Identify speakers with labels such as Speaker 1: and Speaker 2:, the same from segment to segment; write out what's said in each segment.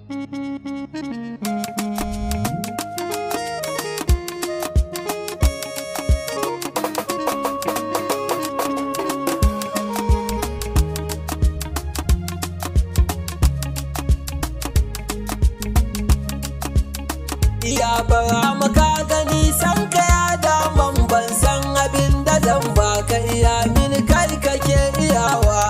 Speaker 1: Ya bara maka gani san ka ya daman ban san abin da zan baka iya min kai kake iyawa.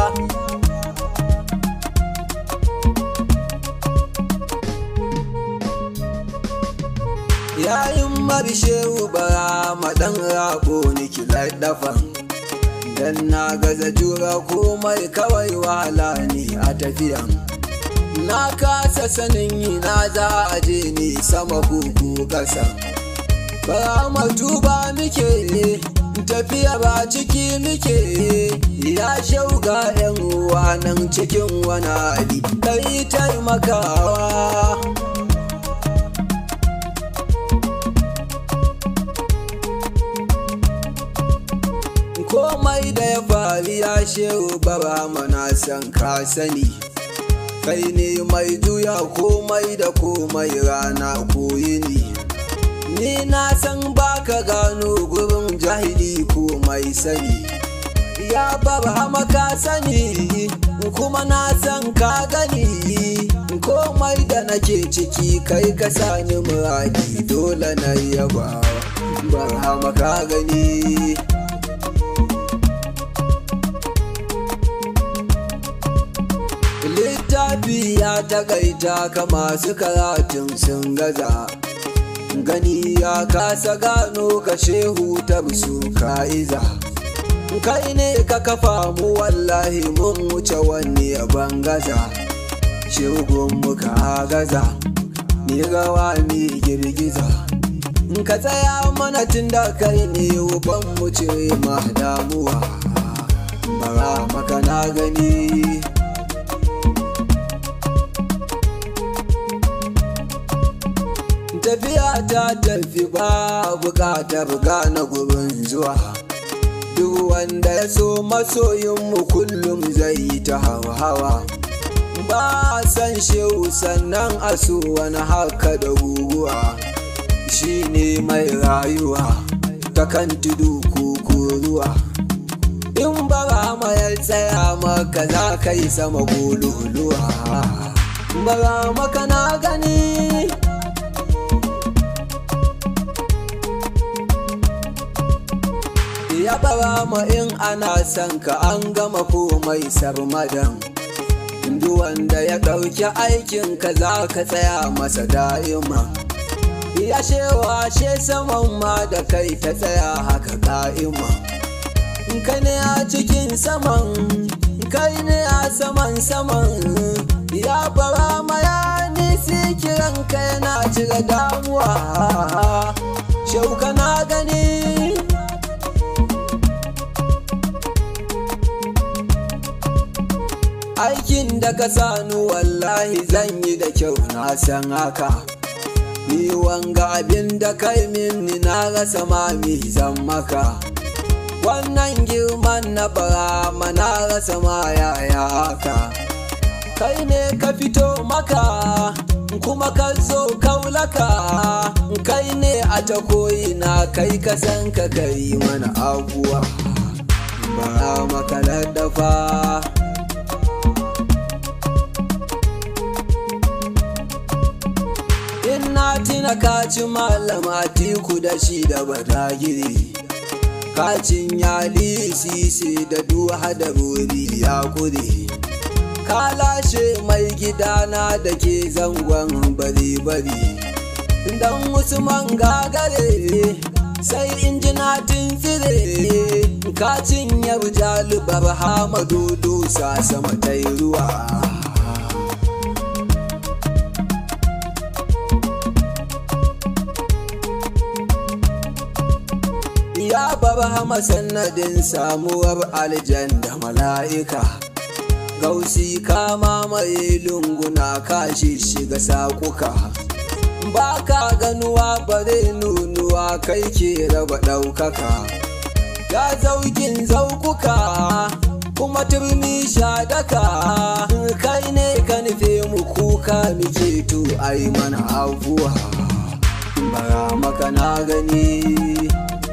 Speaker 1: Yayin marishewu bara maɗan rago niki dafan. Dan na gaza jura komai kawai wahala ne a tafiyan. na kasa sanin ina za a je ni sama kuku ƙasa ba matuba muke tafiya ba ciki muke ya shauga yan uwa nan cikin wani hali kai taimakawa komai da ya faru ya shehu bara mana san ka sani kai ne mai juya komai da komai rana ko yini ni na san baka gano gurin jahili ko mai sani ya baba maka sani kuma na san ka gani komai da nake ciki kai ka sani muradi dole na yaba bara maka gani littafi ya takaita ka masu karatun sun gaza gani ya kasa gano ka shehu ta su ka'iza kai ne ka kafa mu wallahi mun wuce wani ban gaza shegun muka gaza ni rawa ni girgiza ka tsaya mana tun da kai ne ban mu ce ma damuwa bara maka na gani tafiya ta tafi ba bukatar gane gurin zuwa duk wanda ya so masoyinmu kullum zai yi ta hawa ba san shehu sannan a so wani haka da guguwa shi ne mai rayuwa ta kan tudu ruwa in bara mayar tsaya maka za ka yi sama gololuwa bara maka na gani ya bara ma in ana son ka an gama komai sarmadan duk wanda ya ɗauki aikin ka za ka tsaya masa da'ima ya shewa she saman ma da kai ta tsaya haka ka'ima kai ne a cikin saman kai ne a saman saman ya bara ma ya nisi kiran ka yana cire damuwa shauka na gani aikin da ka sani wallahi zan yi da kyau na san haka ni wanga abin da kai mini na rasa mami zan maka wannan girman na bara mana rasa ma yaya haka kai ne ka fito maka kuma ka zo kaulaka kai ne a ta koyina kai ka san ka kai mana abuwa bara maka laddafa na tina kaci malama tiku da shi da badagiri kacin yali sisi da duha da buri ya kure ka lashe mai gidana da ke zangon bari-bari dan usman gagare sai injina tsire kacin yar jalibar hamadu dusa sama ta ruwa ya bar sanadin samuwar aljan da mala'ika gausi kama mai lunguna kashi shiga sakuka ba ka ganuwa bare nunuwa kai ke raba ɗaukaka ya zaukin zaukuka kuma turmi shadaka kai ne ka nufe mu kuka ɗaukaka muke to ai mana afuwa bara maka na gani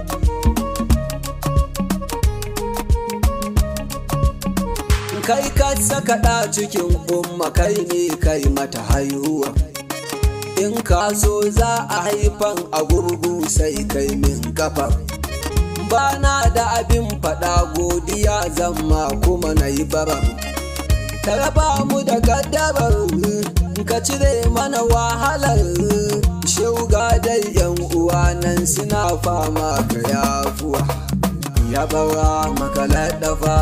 Speaker 1: kai ka saka ɗa cikin umma kai ne kai mata haihuwa in ka so za a haifan a gurgu sai kai min kafa ba na da abin faɗa godiya zama kuma na yi baran ka raba mu da gaddarar ka cire mana wahalar shauga dai yan uwa nan suna fama ka yafuwa ya bara maka laɗafa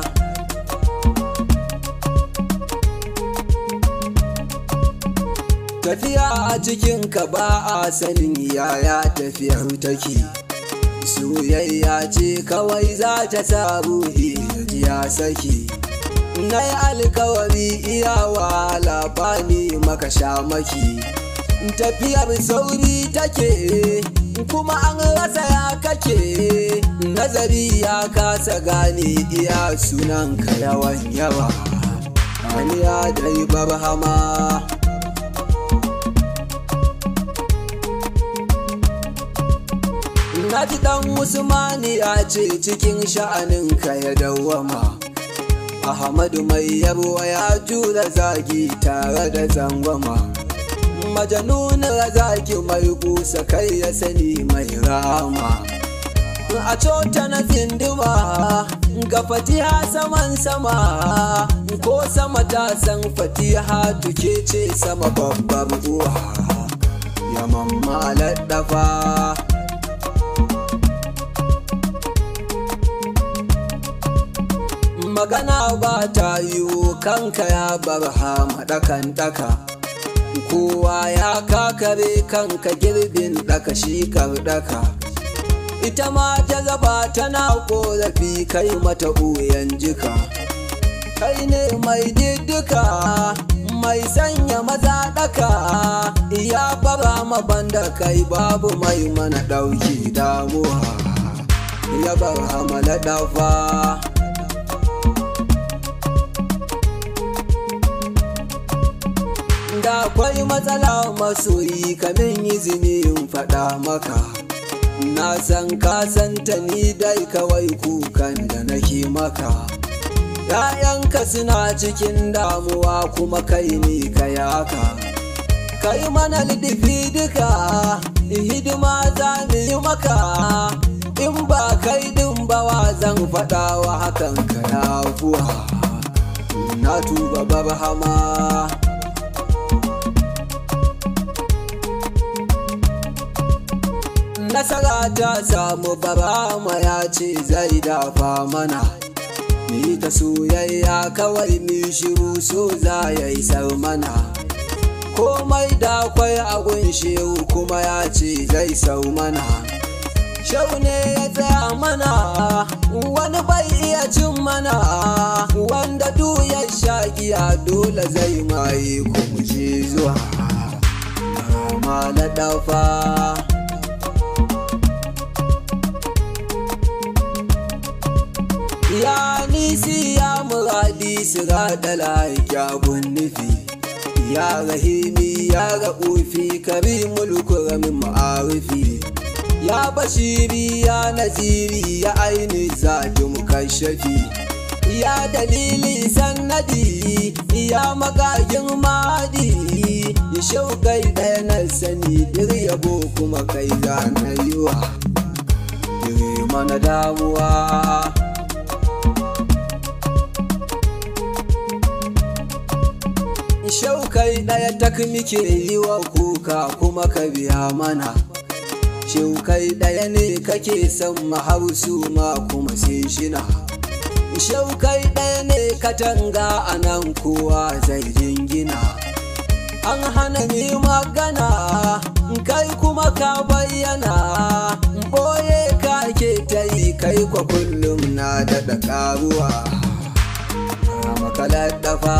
Speaker 1: tafiya a cikin ka ba a sanin yaya tafiyar take soyayya ce kawai za ta sa ruhi ya saki na yi alkawari iyawa labani maka sha maki tafiyar sauri take kuma an rasa ya kake nazari ya kasa gane iya sunanka yawan yawa wani ya dai barhama na ji dan usmani ya ce cikin sha'aninka ya dawwama ahmadu mai yabo ya jura zagi tare da zangwama majanun zaki mai kusa kai ya sani mai rama a cota na zinduma ga fatiha saman sama ko sama ta san fatiha tuke ce sama babbar uwa ya mamma laddafa magana ba ta yiwu kanka ya bar hama ɗakan ɗaka kowa ya kakare kanka girbin ɗaka shi ɗaka ita ma ta zaba tana ƙorafi kai mata ɓoyan jika kai ne mai diddika mai sanya maza ɗaka ya fara mabanda kai babu mai mana ɗauki damuwa ya bar hama ɗafa da akwai matsala masoyi kamin izini in faɗa maka na san ka santa ni dai kawai kukan da nake maka ‘ya'yanka suna cikin damuwa kuma kai ne ka yaka kai mana lidifi duka hidima za mu yi maka in ba kai din bawa zan faɗawa hakan ka yafuwa na tuba barhama nasara ta samu barama ya ce zai dafa mana ni ta soyayya kawai mi shiru so za ya isar mana komai da kwai a shehu kuma ya ce zai sau mana shau ne ya tsaya mana wani bai iya cin mana wanda du ya sha giya dole zai maye kuma je zuwa ma na dafa ya nisi ya muradi sirada laikyabun nufi ya rahimi ya ra'ufi karimul kuramin ma'arifi ya bashiri ya naziri ya aini zaki mukashafi ya dalili sannadi ya magagin madi ya shaukai ɗaya na sani dir yabo kuma kai na yiwa dire mana damuwa shaukai ɗaya tak muke yi wa kuka kuma ka biya mana shaukai ɗaya ne kake son mahausu ma kuma sai shina shaukai ɗaya ne katanga a nan kowa zai jingina an hana ni magana kai kuma ka bayyana ɓoye ka ke ta yi kai kwa kullum na daɗa ƙaruwa makalar dafa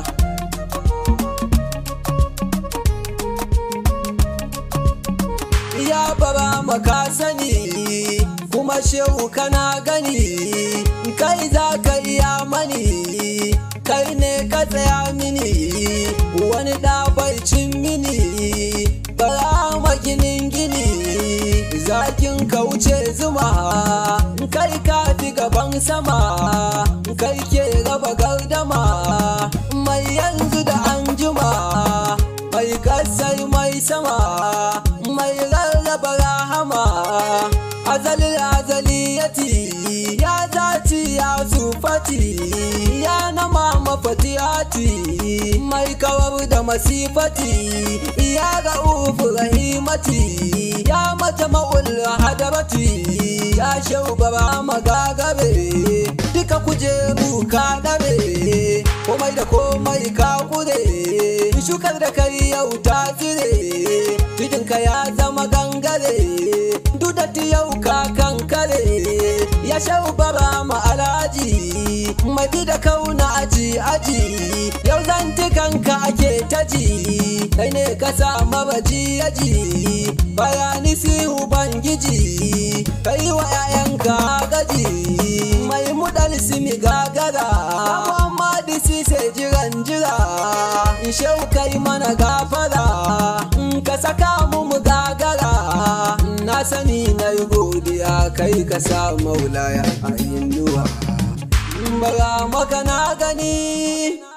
Speaker 1: ya bara maka sani kuma shehu kana gani kai za ka iya mani kai ne ka tsaya mini wani ɗabaicin mini bara maginin gini zakin kauce zuma kai ka fi gaban sama kai ke raba gardama mai yanzu da anjima mai kasai mai sama mai rarraba rahama azali azaliyati ya zaci ya sufati ya nama mafatiyati mai kawar da masifati ya ga ufu rahimati ya mata ma'ul hadarati ya shaubara magagabe duka kujeru ka dare komai da komai ka kure shukar da kai yau ta tsire tudinka ya zama gangare dudatti yau ka kankare ya shaubara ma alaji mai da kauna aji aji yau zantikanka ake taji kai ne ka sa mabaji yaji bayani sihu bangiji kai wa 'ya'yanka gaji mai mudal simi gagara Muhammadu sise jiran jira shau kai mana gafara ka saka mu mu gagara na sani na yi godiya kai ka sa maulaya a inuwa bara maka na gani